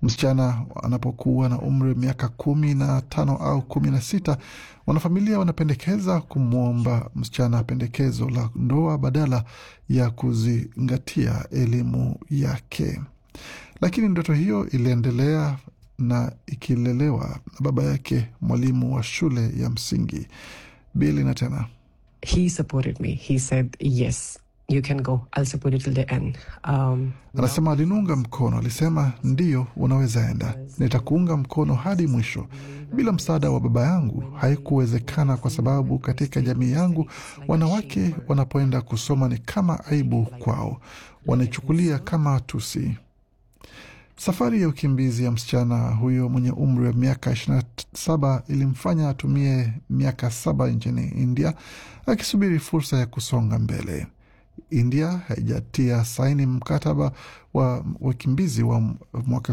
Msichana anapokuwa na umri wa miaka kumi na tano au kumi na sita wanafamilia wanapendekeza kumwomba msichana pendekezo la ndoa badala ya kuzingatia elimu yake, lakini ndoto hiyo iliendelea na ikilelewa na baba yake, mwalimu wa shule ya msingi Bili. Na tena He supported me. He said, yes, you can go. I'll support you till the end. Um, anasema aliniunga mkono, alisema ndiyo, unaweza enda, nitakuunga mkono hadi mwisho. Bila msaada wa baba yangu haikuwezekana, kwa sababu katika jamii yangu wanawake wanapoenda kusoma ni kama aibu kwao, wanaichukulia kama tusi. Safari ya ukimbizi ya msichana huyo mwenye umri wa miaka 27 ilimfanya atumie miaka saba nchini India akisubiri fursa ya kusonga mbele. India haijatia saini mkataba wa wakimbizi wa mwaka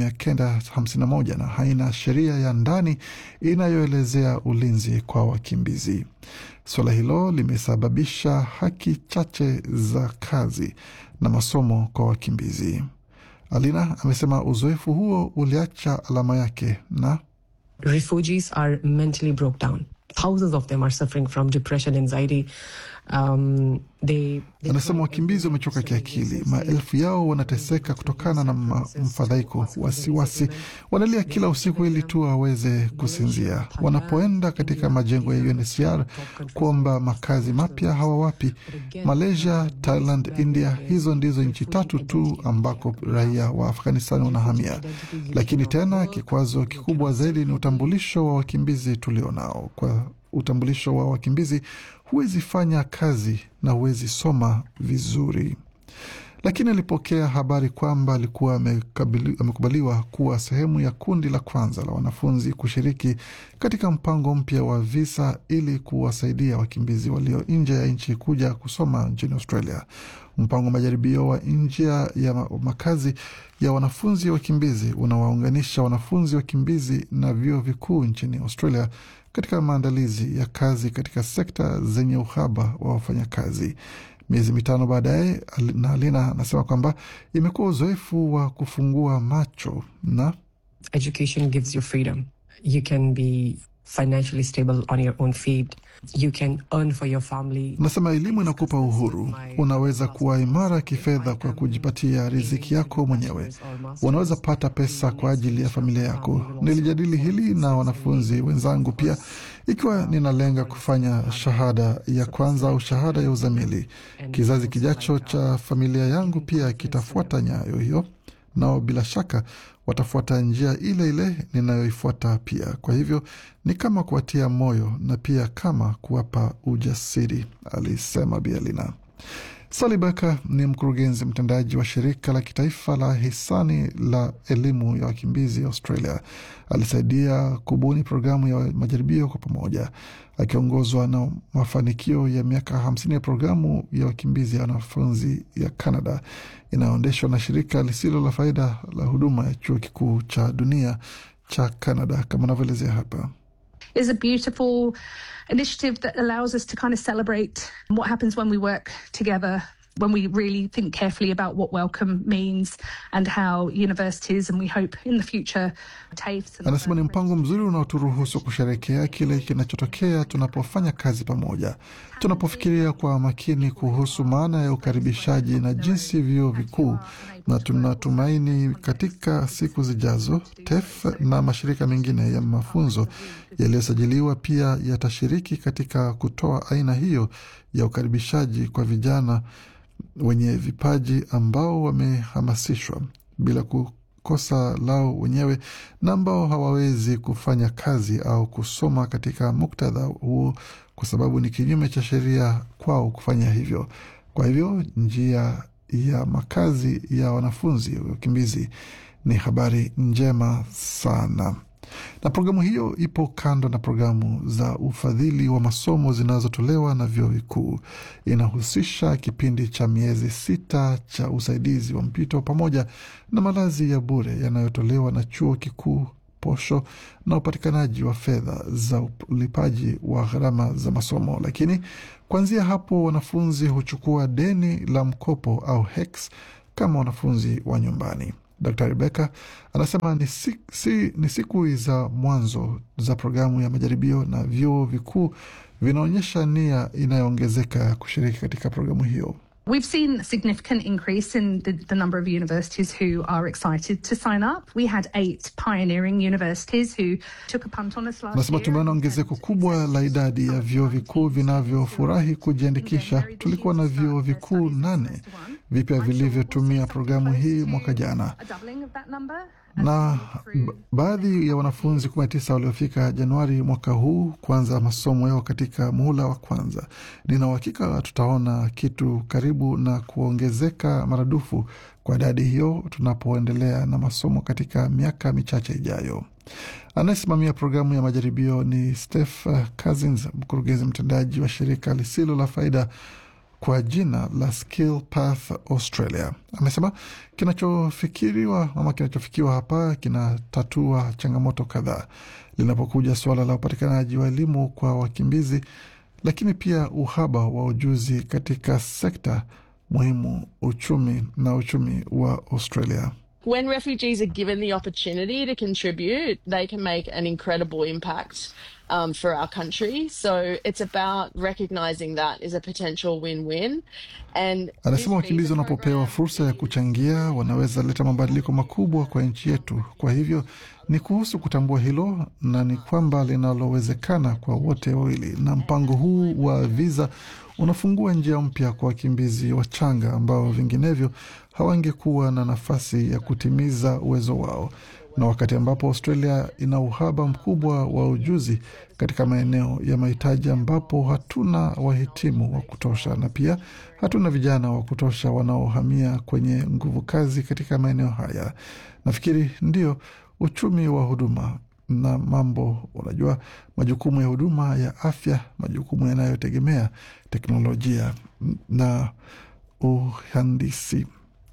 1951 na haina sheria ya ndani inayoelezea ulinzi kwa wakimbizi. Suala hilo limesababisha haki chache za kazi na masomo kwa wakimbizi. Alina amesema uzoefu huo uliacha alama yake na refugees are mentally broke down. Thousands of them are suffering from depression, anxiety. Um, they, they anasema wakimbizi wamechoka kiakili. Maelfu yao wanateseka kutokana na mfadhaiko, wasiwasi, wanalia kila usiku ili tu waweze kusinzia. Wanapoenda katika majengo ya UNHCR kuomba makazi mapya hawawapi. Malaysia, Thailand, India, hizo ndizo nchi tatu tu ambako raia wa Afghanistan wanahamia. Lakini tena kikwazo kikubwa zaidi ni utambulisho wa wakimbizi tulionao. Kwa utambulisho wa wakimbizi huwezi fanya kazi na huwezi soma vizuri. Lakini alipokea habari kwamba alikuwa amekubaliwa kuwa sehemu ya kundi la kwanza la wanafunzi kushiriki katika mpango mpya wa visa ili kuwasaidia wakimbizi walio nje ya nchi kuja kusoma nchini Australia. Mpango wa majaribio wa njia ya makazi ya wanafunzi wakimbizi unawaunganisha wanafunzi wakimbizi na vyuo vikuu nchini Australia katika maandalizi ya kazi katika sekta zenye uhaba wa wafanyakazi. Miezi mitano baadaye, na Alina anasema kwamba imekuwa uzoefu wa kufungua macho na education gives you freedom. You can be financially stable on your own feet. You can earn for your family. Nasema elimu inakupa uhuru, unaweza kuwa imara kifedha kwa kujipatia riziki yako mwenyewe. Unaweza pata pesa kwa ajili ya familia yako. Nilijadili hili na wanafunzi wenzangu pia, ikiwa ninalenga kufanya shahada ya kwanza au shahada ya uzamili. Kizazi kijacho cha familia yangu pia kitafuata nyayo hiyo, nao bila shaka watafuata njia ile ile ninayoifuata pia. Kwa hivyo ni kama kuwatia moyo na pia kama kuwapa ujasiri, alisema Bialina. Sally Becker ni mkurugenzi mtendaji wa shirika la kitaifa la hisani la elimu ya wakimbizi Australia. Alisaidia kubuni programu ya majaribio kwa pamoja, akiongozwa na mafanikio ya miaka hamsini ya programu ya wakimbizi ya wanafunzi ya Canada inayoendeshwa na shirika lisilo la faida la huduma ya chuo kikuu cha dunia cha Canada, kama anavyoelezea hapa. is a beautiful initiative that allows us to kind of celebrate what happens when we work together when we really think carefully about what welcome means and how universities and we hope in the future TAFEs and Anasema ni mpango mzuri unaoturuhusu kusherekea kile kinachotokea tunapofanya kazi pamoja, tunapofikiria kwa makini kuhusu maana ya ukaribishaji na jinsi vyuo vikuu, na tunatumaini katika siku zijazo TEF na mashirika mengine ya mafunzo yaliyosajiliwa pia yatashiriki katika kutoa aina hiyo ya ukaribishaji kwa vijana wenye vipaji ambao wamehamasishwa bila kukosa lao wenyewe na ambao hawawezi kufanya kazi au kusoma katika muktadha huo kwa sababu ni kinyume cha sheria kwao kufanya hivyo. Kwa hivyo njia ya makazi ya wanafunzi wakimbizi ni habari njema sana na programu hiyo ipo kando na programu za ufadhili wa masomo zinazotolewa na vyuo vikuu. Inahusisha kipindi cha miezi sita cha usaidizi wa mpito pamoja na malazi ya bure yanayotolewa na chuo kikuu, posho na upatikanaji wa fedha za ulipaji wa gharama za masomo. Lakini kuanzia hapo, wanafunzi huchukua deni la mkopo au HECS kama wanafunzi wa nyumbani. Dr Rebeka anasema ni, si, si, ni siku za mwanzo za programu ya majaribio na vyuo vikuu vinaonyesha nia inayoongezeka ya kushiriki katika programu hiyo. We've seen a significant increase in the, the number of universities who are excited to sign up. We had eight pioneering universities who took a punt on us last Anasema year. tumeona ongezeko kubwa la idadi ya vyuo vikuu vinavyofurahi kujiandikisha. Tulikuwa na vyuo vikuu nane vipya vilivyotumia programu hii mwaka jana A doubling of that number. na ba- baadhi ya wanafunzi 19 waliofika Januari mwaka huu kuanza masomo yao katika muhula wa kwanza. Nina uhakika tutaona kitu karibu na kuongezeka maradufu kwa idadi hiyo tunapoendelea na masomo katika miaka michache ijayo. Anayesimamia programu ya majaribio ni Steph Cousins, mkurugenzi mtendaji wa shirika lisilo la faida kwa jina la Skill Path Australia. Amesema kinachofikiriwa ama kinachofikiwa hapa kinatatua changamoto kadhaa linapokuja suala la upatikanaji wa elimu kwa wakimbizi, lakini pia uhaba wa ujuzi katika sekta muhimu uchumi na uchumi wa Australia. when refugees are given the opportunity to contribute, they can make an incredible impact um, for our country. So it's about recognizing that as a potential win-win. And Anasema this wakimbizi visa wanapopewa program fursa ya kuchangia wanaweza leta mabadiliko makubwa kwa nchi yetu. Kwa hivyo ni kuhusu kutambua hilo na ni kwamba linalowezekana kwa wote wawili, na mpango huu wa viza unafungua njia mpya kwa wakimbizi wachanga ambao vinginevyo hawangekuwa na nafasi ya kutimiza uwezo wao, na wakati ambapo Australia ina uhaba mkubwa wa ujuzi katika maeneo ya mahitaji ambapo hatuna wahitimu wa kutosha na pia hatuna vijana wa kutosha wanaohamia kwenye nguvu kazi katika maeneo haya. Nafikiri ndio uchumi wa huduma na mambo, unajua, majukumu ya huduma ya afya, majukumu yanayotegemea teknolojia na uhandisi.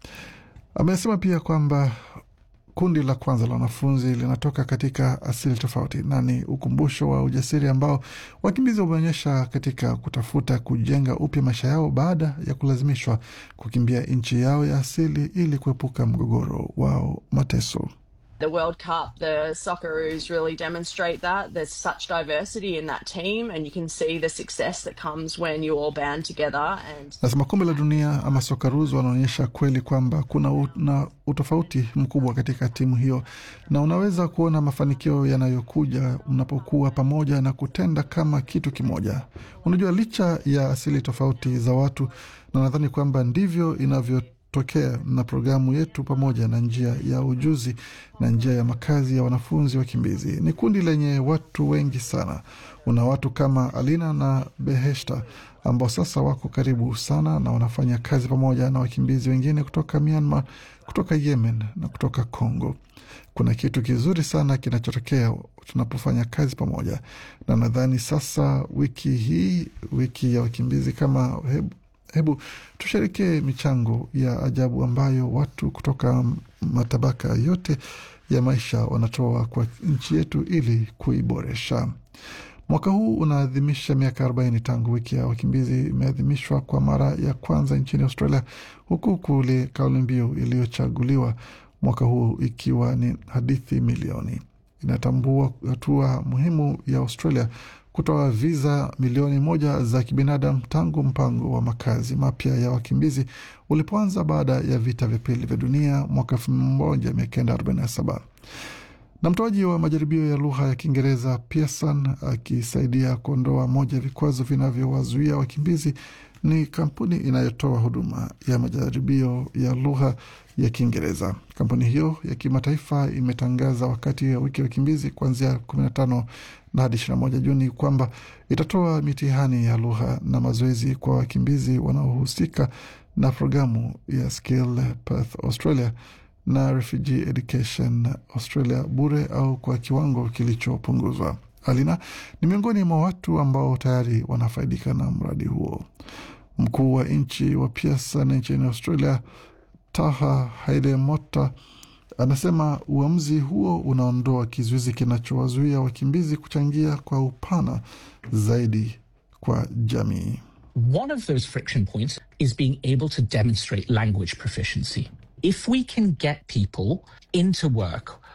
Amesema pia kwamba kundi la kwanza la wanafunzi linatoka katika asili tofauti na ni ukumbusho wa ujasiri ambao wakimbizi wameonyesha katika kutafuta kujenga upya maisha yao baada ya kulazimishwa kukimbia nchi yao ya asili ili kuepuka mgogoro wao mateso. the World Cup, the Socceroos really demonstrate that. There's such diversity in that team, and you can see the success that comes when you all band together and Nasema kombe la dunia ama Socceroos wanaonyesha kweli kwamba kuna u, na utofauti mkubwa katika timu hiyo, na unaweza kuona mafanikio yanayokuja mnapokuwa pamoja na kutenda kama kitu kimoja. Unajua, licha ya asili tofauti za watu, na nadhani kwamba ndivyo inavyotokea na programu yetu, pamoja na njia ya ujuzi na njia ya makazi ya wanafunzi wakimbizi. Ni kundi lenye watu wengi sana. Una watu kama Alina na Beheshta ambao sasa wako karibu sana na wanafanya kazi pamoja na wakimbizi wengine kutoka Myanmar, kutoka Yemen na kutoka Congo. Kuna kitu kizuri sana kinachotokea tunapofanya kazi pamoja, na nadhani sasa wiki hii, wiki ya wakimbizi, kama hebu, hebu tusherekee michango ya ajabu ambayo watu kutoka matabaka yote ya maisha wanatoa kwa nchi yetu ili kuiboresha. Mwaka huu unaadhimisha miaka 40 tangu wiki ya wakimbizi imeadhimishwa kwa mara ya kwanza nchini Australia, huku kule kauli mbiu iliyochaguliwa mwaka huu ikiwa ni hadithi milioni. Inatambua hatua muhimu ya Australia kutoa viza milioni moja za kibinadamu tangu mpango wa makazi mapya ya wakimbizi ulipoanza baada ya vita vya pili vya dunia mwaka 1947 na mtoaji wa majaribio ya lugha ya Kiingereza Pearson akisaidia kuondoa moja ya vikwazo vinavyowazuia wakimbizi ni kampuni inayotoa huduma ya majaribio ya lugha ya Kiingereza. Kampuni hiyo ya kimataifa imetangaza wakati wa wiki ya wakimbizi kuanzia 15 na hadi 21 Juni kwamba itatoa mitihani ya lugha na mazoezi kwa wakimbizi wanaohusika na programu ya Skill Path Australia na Refugee Education Australia bure au kwa kiwango kilichopunguzwa. Alina ni miongoni mwa watu ambao tayari wanafaidika na mradi huo. Mkuu wa nchi wa Pearson nchini Australia, Taha Haidemota, anasema uamuzi huo unaondoa kizuizi kinachowazuia wakimbizi kuchangia kwa upana zaidi kwa jamii. One of those friction points is being able to demonstrate language proficiency. If we can get people into work